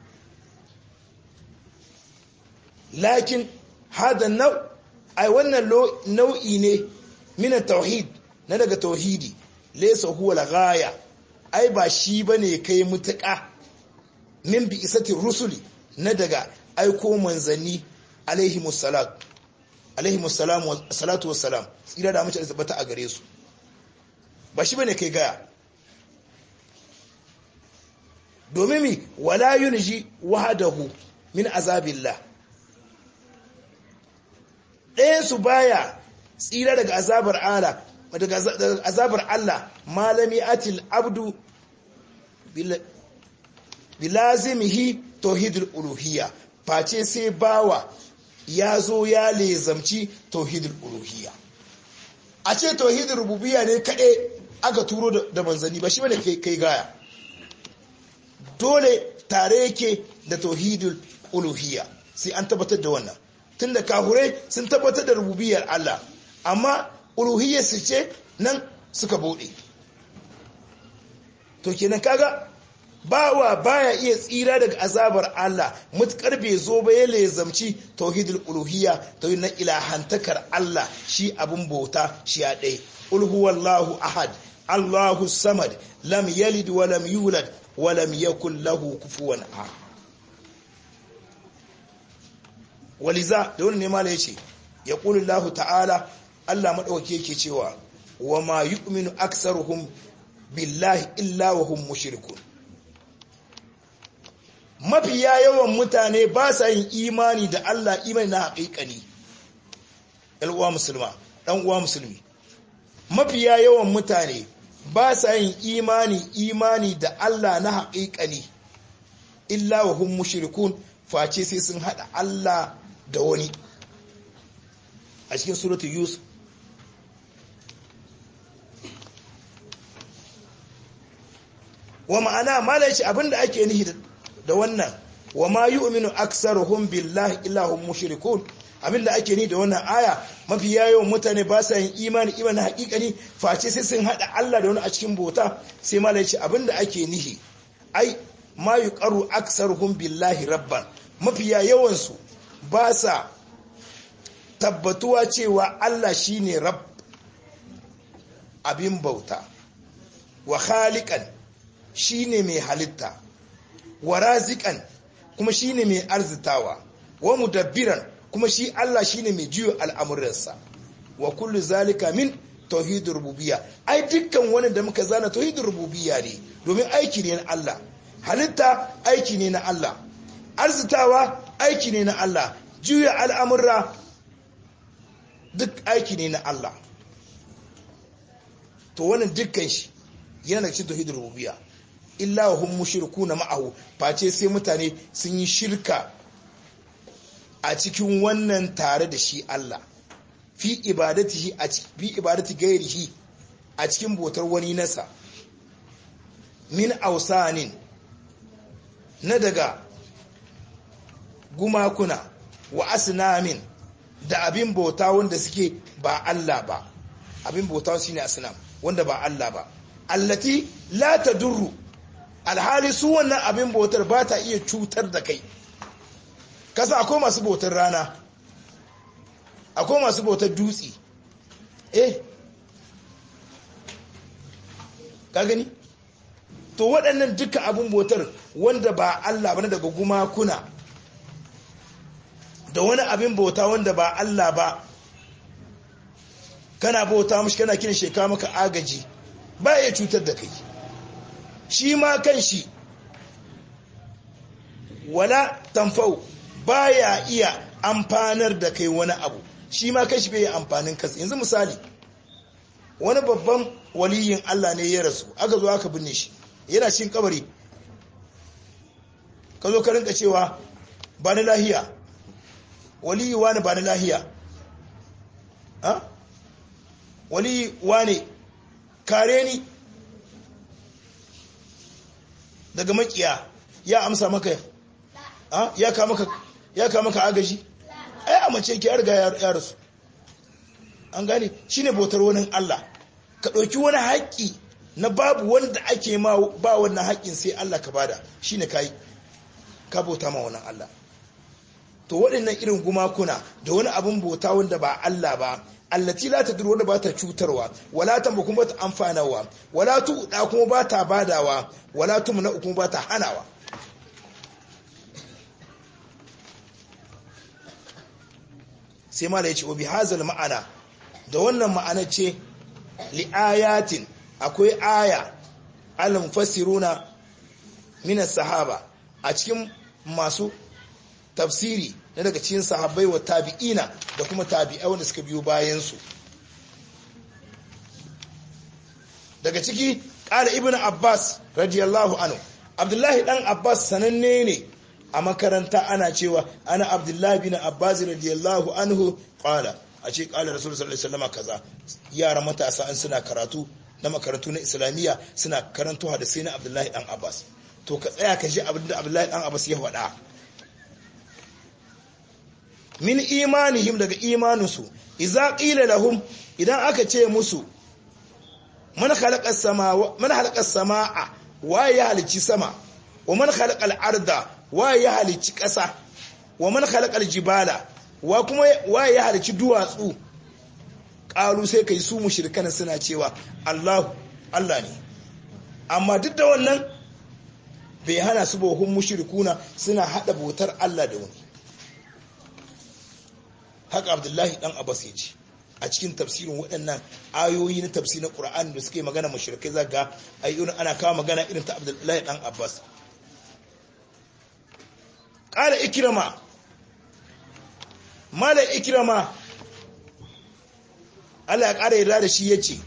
lakin hada nau ai wannan nau'i ne mina tauhid na daga tauhidi laysa huwa al-ghaya ai ba shi bane kai mutuka min bi isati rusuli na daga aiko manzanni alaihi musallatu alaihi musallam wa salatu wassalam tsira da mace da tabbata a gare su ba shi bane kai gaya domin mi wala yunji wahadahu min azabillah ɗayan su baya tsira daga azabar Allah daga azabar Allah malami atil abdu bilazimihi tauhidul uluhiyya face sai bawa ya zo ya lezamci tauhidul uluhiyya a ce tauhidul rububiyya ne kaɗai aka turo da manzanni ba shi bane kai gaya dole tare yake da tauhidul uluhiyya sai an tabbatar da wannan tunda kahurai sun tabbatar da rububiyyar Allah amma uluhiyyar su ce nan suka bude to kenan kaga bawa baya iya tsira daga azabar Allah mutkar bai zo ba ya lezamci tauhidul uluhiyya tauhid na ilahantakar Allah shi abun bauta shi ya ɗaya ul huwallahu ahad Allahu samad lam yalid wa lam yulad wa lam yakul lahu kufuwan ahad waliza da wani ne mala yace yaqulu Allah ta'ala Allah madaukake yake cewa wa ma yu'minu aktsaruhum billahi illa wa hum mushrikun mafiya yawan mutane ba sa yin imani da Allah imani na haƙiƙani uwa musulma ɗan uwa musulmi mafiya yawan mutane ba sa yin imani imani da Allah na haƙiƙani illa wa hum mushrikun face sai sun haɗa Allah da wani a cikin suratul yusuf wa ma'ana malaci abinda ake nihi da wannan wa ma yu'minu aktsaruhum billahi illa hum mushrikun abinda ake ni da wannan aya mafi yawan mutane ba sa yin imani imani hakikani face sai sun hada Allah da wani a cikin bota sai malai ce abinda ake nihi ai ma yuqaru aktsaruhum billahi rabban mafi yawan su ba sa tabbatuwa cewa Allah shine rabb abin bauta wa khaliqan shine mai halitta wa razikan kuma shine mai arzitawa wa mudabbiran kuma shi Allah shine mai jiyo al'amuransa wa kullu zalika min tauhidur rububiyya ai dukkan wani da muka zana tauhidur rububiyya ne domin aiki ne na Allah halitta aiki ne na Allah arzitawa aiki ne na Allah jiyo al'amurra duk aiki ne na Allah to wannan dukkan shi yana cikin tauhidur rububiyya illa wa hum mushrikuna ma'ahu face sai mutane sun yi shirka a cikin wannan tare da shi Allah fi ibadatihi a fi ibadati gairihi a cikin botar wani nasa min ausanin na daga gumakuna wa asnamin da abin bauta wanda suke ba Allah ba abin bauta shine asnam wanda ba Allah ba allati la tadurru alhali su wannan abin bautar ba ta iya cutar da kai kasa akwai masu bautar rana akwai masu bautar dutse eh ka gani to waɗannan duka abin bautar wanda ba Allah ba daga gumakuna da wani abin bauta wanda ba Allah ba kana bauta mashi kana kiran sheka maka agaji ba ya cutar da kai shi ma kan shi wala tamfau baya iya amfanar da kai wani abu shi ma kan shi bai yi amfanin kansa yanzu misali wani babban waliyin Allah ne ya rasu aka zo aka binne shi yana cikin kabari ka zo ka rinka cewa ba ni lahiya waliyi wani ba ni lahiya ha waliyi wani kare ni daga makiya ya amsa maka ya ka maka ya ka maka agaji ai a mace ki riga ya rasu an gane shine bautar wani Allah ka dauki wani haƙi na babu wanda ake ma ba wannan haƙin sai Allah ka bada shine kai ka bauta ma wannan Allah to waɗannan irin gumakuna da wani abin bauta wanda ba Allah ba allati la tadur wanda ba ta cutarwa wala tamba kuma ta amfanawa wala tuɗa kuma ba ta badawa wala tumna kuma ba ta hanawa sai mala yace obi hazal ma'ana da wannan ma'ana ce li ayatin akwai aya al mufassiruna minas sahaba a cikin masu tafsiri na daga cikin sahabbai wa tabi'ina da kuma tabi'ai wanda suka biyo bayansu daga ciki ƙara ibn abbas radiyallahu anhu abdullahi dan abbas sananne ne a makaranta ana cewa ana abdullahi bin abbas radiyallahu anhu qala a ce qala rasul sallallahu alaihi wasallam kaza yara matasa an suna karatu na makarantu na islamiyya suna karanto hadisi na abdullahi dan abbas to ka tsaya ka ji abin da abdullahi dan abbas ya faɗa min imanihim daga imaninsu idza qila lahum idan aka ce musu man khalaqa samaa man khalaqa samaa wa ya halici sama wa man khalaqa al-arda wa ya halici ƙasa wa man khalaqa al-jibala wa kuma wa ya halici duwatsu qalu sai kai su mushrikan suna cewa Allah Allah ne amma duk da wannan bai hana su bohun mushrikuna suna hada botar Allah da wani haka Abdullahi dan Abbas ya ce a cikin tafsirin waɗannan ayoyi na tafsir na Qur'ani da suke magana mushrikai zaga ayyuna ana kawo magana irin ta Abdullahi dan Abbas qala ikrama mala ikrama Allah ya ƙara yarda da shi yace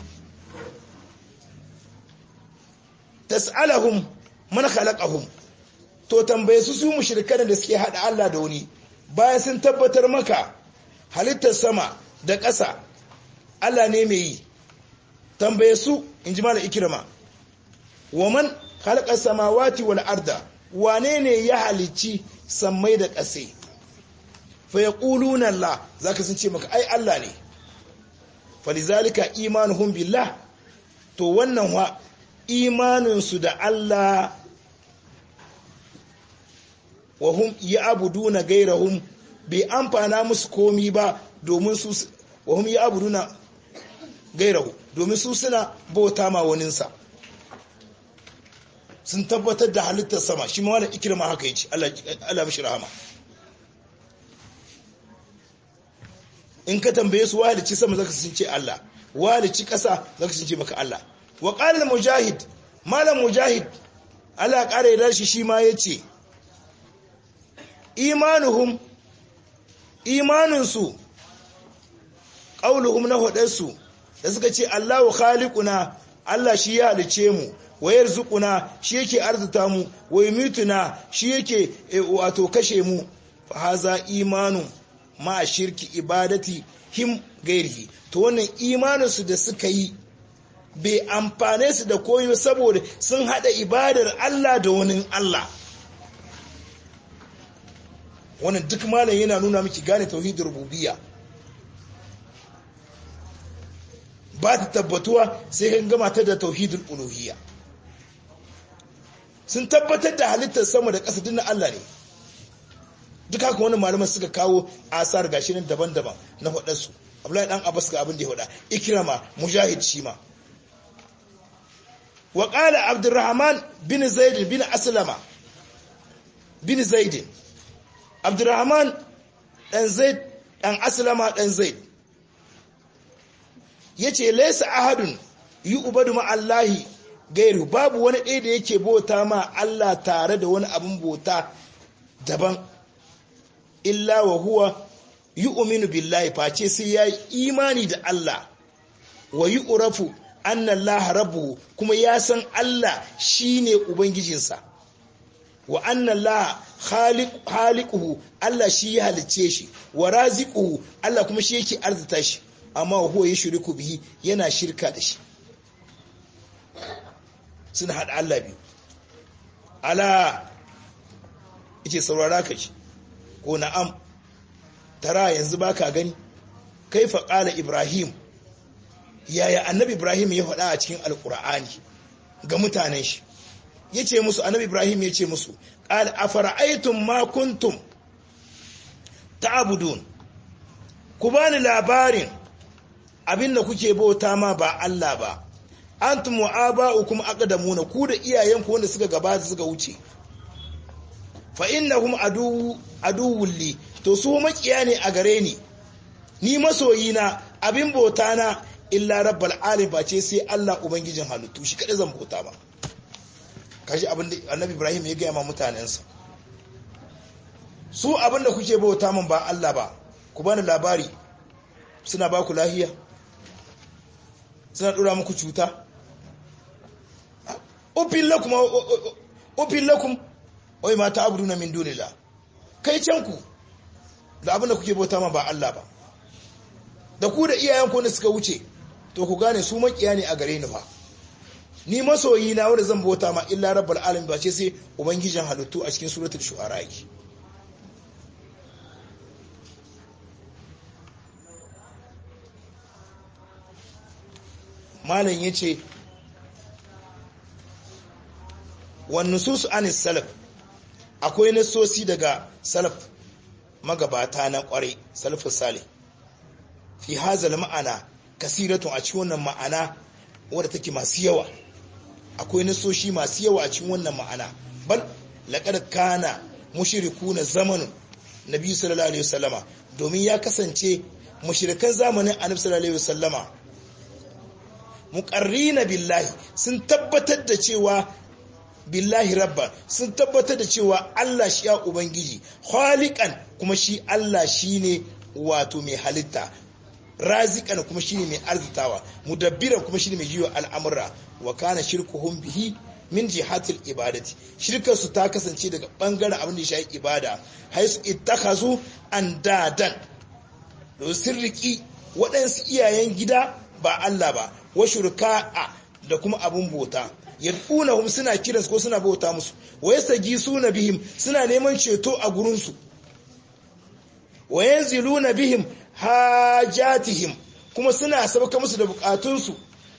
tas'alahum man khalaqahum to tambaye su su mushrikan da suke hada Allah da wani bayan sun tabbatar maka halittar sama da ƙasa Allah ne mai yi tambaye su in ji mala ikirma wa man halakar samawati wal arda wane ne ya halicci sammai da ƙase fa ya ƙuluna Allah za ka sun ce maka ai Allah ne falizalika imanuhum billah to wannan wa imaninsu da Allah wa hum ya abuduna gairahum bai amfana musu komi ba domin su wahum ya abuduna gairahu domin su suna bauta ma waninsa sun tabbatar da halittar sama shi ma wani ikirma haka yace Allah mishi rahama in ka tambaye su walici sama zaka sun ce Allah walici kasa zaka sun ce maka Allah wa qala mujahid malam mujahid Allah kare da shi shi ma yace imanuhum imaninsu ƙauluhum na hudarsu da suka ce Allahu khaliquna Allah shi ya halice mu wa yarzuquna shi yake arzuta mu wa yumituna shi yake wato kashe mu fa haza imanu ma shirki ibadati him gairihi to wannan imaninsu da suka yi bai amfane su da koyo saboda sun hada ibadar Allah da wani Allah wannan duk malam yana nuna miki gane tauhidin rububiyya ba ta tabbatuwa sai kan gama ta da tauhidul uluhiyya sun tabbatar da halittar sama da ƙasa dinna Allah ne duk haka wani malaman suka kawo asar gashi nan daban-daban na faɗarsu Abdullahi dan Abbas ga abin da ya faɗa Ikrama Mujahid shi ma wa qala Abdurrahman bin Zaid bin Aslama bin Zaid Abdurrahman dan Zaid dan Aslama dan Zaid yace laysa ahadun yu'badu ma Allahi gairu babu wani ɗaya da yake bauta ma Allah tare da wani abin bauta daban illa wa huwa yu'minu billahi face sai ya yi imani da Allah wa yu'rafu anna Allah rabbuhu kuma ya san Allah shine ubangijinsa wa anna Allah khaliquhu Allah shi ya halicce shi wa raziquhu Allah kuma shi yake arzuta shi amma huwa yushriku bihi yana shirka da shi suna hada Allah biyu ala yace saurara ka shi ko na'am tara yanzu baka gani kaifa qala ibrahim yaya annabi ibrahim ya faɗa a cikin alqur'ani ga mutanen shi yace musu annabi ibrahim yace musu qala afara'aytum ma kuntum ta'budun ku bani labarin abinda kuke bauta ma ba Allah ba antum wa aba'ukum aqdamuna ku da iyayenku wanda suka gabata suka wuce fa innahum adu aduwwul li to su makiya ne a gare ni ni masoyina abin bauta na illa rabbal alamin ba ce sai Allah ubangijin halittu shi kada zan bauta ba kashi abin da annabi ibrahim ya gaya ma mutanensa su abin da kuke bauta min ba Allah ba ku bani labari suna ba ku lahiya suna dora muku cuta ufin lakum ufin lakum wai mata abuduna min dunillah kai can ku da abin da kuke bauta ma ba Allah ba da ku da iyayen ku ne suka wuce to ku gane su makiya ne a gare ni fa ni masoyi na wanda zan bauta ma illa rabbul alamin ba ce sai ubangijin halittu a cikin suratul shu'ara yake malam yace wan nusus anis salaf akwai nasosi daga salaf magabata na kwarai salafus salih fi hazal ma'ana kasiratun a cikin wannan ma'ana wadda take masu yawa akwai nasoshi masu yawa a cikin wannan ma'ana bal laqad kana mushrikuna zamanun nabi sallallahu alaihi wasallama domin ya kasance mushrikan zamanin annabi sallallahu alaihi wasallama muqarrina billahi sun tabbatar da cewa billahi rabba sun tabbatar da cewa Allah shi ya ubangiji khaliqan kuma shi Allah shine wato mai halitta razikan kuma shine mai arzitawa mudabbiran kuma shine mai jiwa al'amura wa kana shirkuhum bihi min jihatil ibadati shirkar su ta kasance daga bangaren abin da ya shafi ibada haisu ittakhazu andadan do sirriki waɗansu iyayen gida ba Allah ba wa shurka'a da kuma abun bota yad'unahum suna kiransu ko suna bauta musu wa yastajisuna bihim suna neman ceto a gurin su wa yanziluna bihim hajatihim kuma suna sauka musu da bukatunsu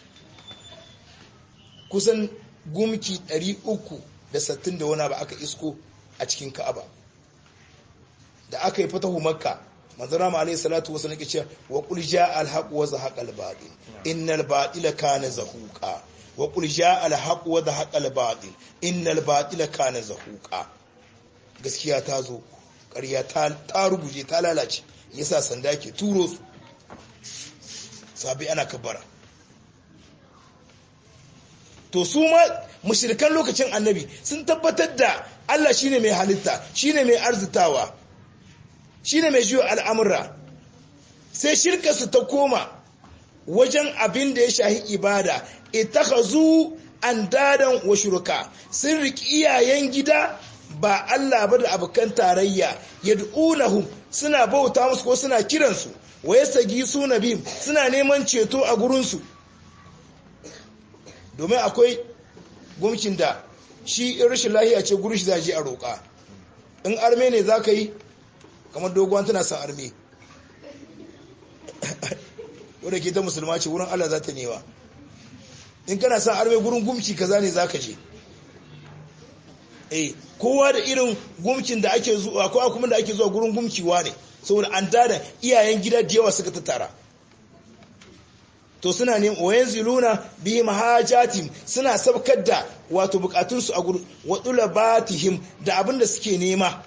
kusan gumki 360 da wani ba aka isko a cikin ka'aba da aka yi fatahu makka manzara ma alayhi salatu wasallam ke cewa wa qul jaa al haqq wa zahaqa al batil innal batila kana zahuqa wa qul jaa al haqq wa zahaqa al batil innal batila kana zahuqa gaskiya ta zo ƙarya ta ruguje ta lalace yasa sanda ke turo su sabi ana kabbara to su ma mushrikan lokacin annabi sun tabbatar da Allah shine mai halitta shine mai arzitawa shine mai jiyo al'amura sai shirka su ta koma wajen abin da ya shahi ibada itakhazu andadan wa shuraka sun riki iyayen gida ba Allah ba da abokan tarayya yad'unahum suna bauta musu ko suna kiransu wa yasagi suna bim suna neman ceto a gurinsu domin akwai gumkin da shi in rashin lahiya ce gurin shi zaje a roƙa in arme ne za ka yi kamar doguwan tana son arme wadda ke ta musulma ce wurin Allah za ta newa in kana son arme gurin gumki kaza ne za ka je eh kowa da irin gumkin da ake zuwa kowa kuma da ake zuwa gurin gumkiwa ne saboda an dada iyayen gida da yawa suka tattara to suna ne wayan ziluna bi mahajatim suna sabkar da wato bukatunsu a gurin wadula batihim da abin da suke nema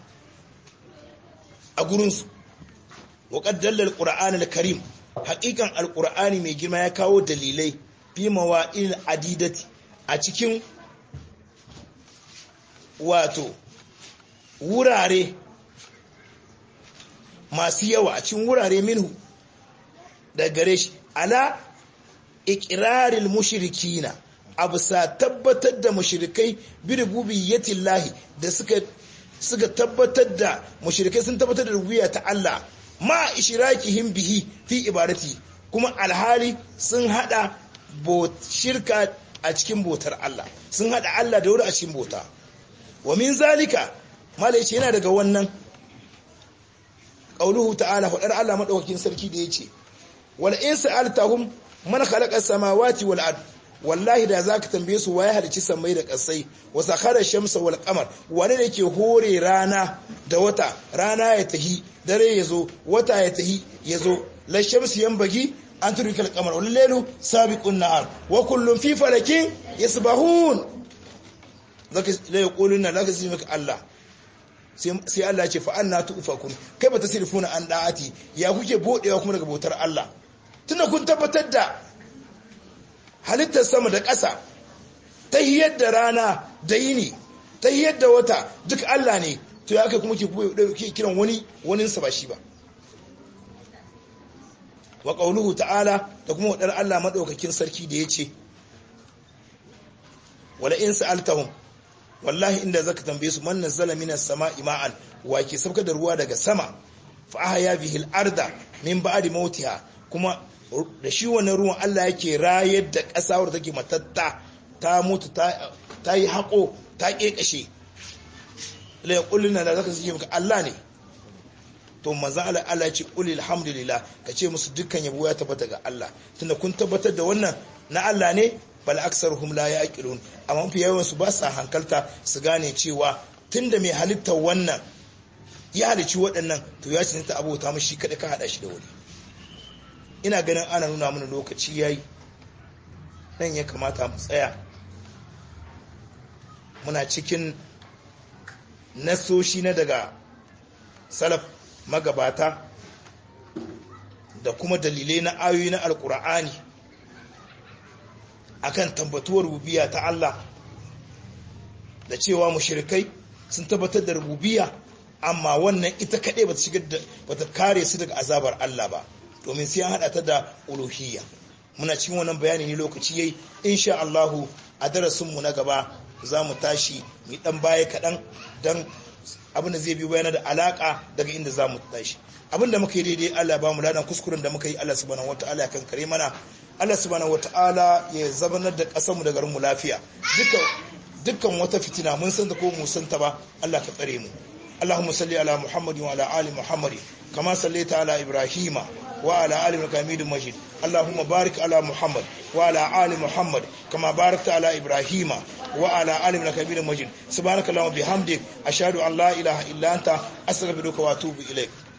a gurinsu wa qaddalla alquran alkarim haqiqan alqur'ani mai girma ya kawo dalilai fi mawa'il adidati a cikin wato wurare masu yawa a cikin wurare minhu da gare shi ala ikiraril mushrikina abu sa tabbatar da mushrikai bi rububiyyatillahi da suka suka tabbatar da mushrikai sun tabbatar da rububiyya ta Allah ma ishrakihim bihi fi ibadati kuma alhali sun hada shirka a cikin botar Allah sun hada Allah da wuri a cikin bota wa min zalika malai ce yana daga wannan qauluhu ta'ala fadar Allah madaukakin sarki da yace wal in sa'altahum man khalaqa samawati wal ard wallahi da zaka tambaye su waye halicci samai da kasai wa sakhara shamsa wal qamar wani ne ke hore rana da wata rana ya tahi dare yazo wata ya tahi yazo la shamsu yanbagi an turika al qamar wal laylu sabiqun nahar wa kullun fi falakin yasbahun zaka la yaquluna laka zimaka Allah sai Allah ce fa'an na tu'ufakun kai ba ta sirfuna an da'ati ya kuke bodewa kuma daga bautar Allah tunda kun tabbatar da halittar sama da ƙasa tahiyar da rana da yini tahiyar da wata duk Allah ne to ya kai kuma ke kiran wani wani sa ba shi ba wa qauluhu ta'ala da kuma wadar Allah madaukakin sarki da yace wala in sa'altahum wallahi inda zaka tambaye su man nazzala minas sama'i ma'an wa ke sauka da ruwa daga sama fa ahya bihi al-arda min ba'di mautiha kuma da shi wannan ruwan Allah yake rayar da ƙasa wadda take matatta ta mutu ta yi haƙo ta ƙeƙashe la yaquluna da zaka ce maka Allah ne to manzo Allah Allah ce qul alhamdulillah ka ce musu dukkan yabo ya tabbata ga Allah tunda kun tabbatar da wannan na Allah ne bal aksaruhum la yaqilun amma mafi yawan su ba sa hankalta su gane cewa tunda mai halittar wannan ya halici waɗannan to ya ce ta abota mashi kada ka hada shi da wani ina ganin ana nuna mana lokaci yayi nan ya kamata mu tsaya muna cikin nasoshi na daga salaf magabata da kuma dalilai na ayoyi na alkur'ani akan tabbatuwar rubiya ta Allah da cewa mushrikai sun tabbatar da rububiya amma wannan ita kaɗai bata shigar da bata kare su daga azabar Allah ba domin sai an hada ta da uluhiyya muna cikin wannan bayani ne lokaci yayi insha Allah a darasin mu na gaba za mu tashi mu dan baya kaɗan dan abin da zai bi bayana da alaka daga inda za mu tashi abin da muka yi daidai Allah ba mu ladan kuskuren da muka yi Allah subhanahu wataala ya kankare mana Allah subhanahu wataala ya zabanar da kasar mu da garin mu lafiya dukkan dukkan wata fitina mun san ta ko mu san ta ba Allah ka tsare mu اللهم صل على محمد وعلى ال محمد كما صليت على ابراهيم وعلى ال ابراهيم حميد مجيد اللهم بارك على محمد وعلى ال محمد كما باركت على ابراهيم وعلى ال ابراهيم حميد مجيد سبحانك اللهم وبحمدك اشهد ان لا اله الا انت استغفرك واتوب اليك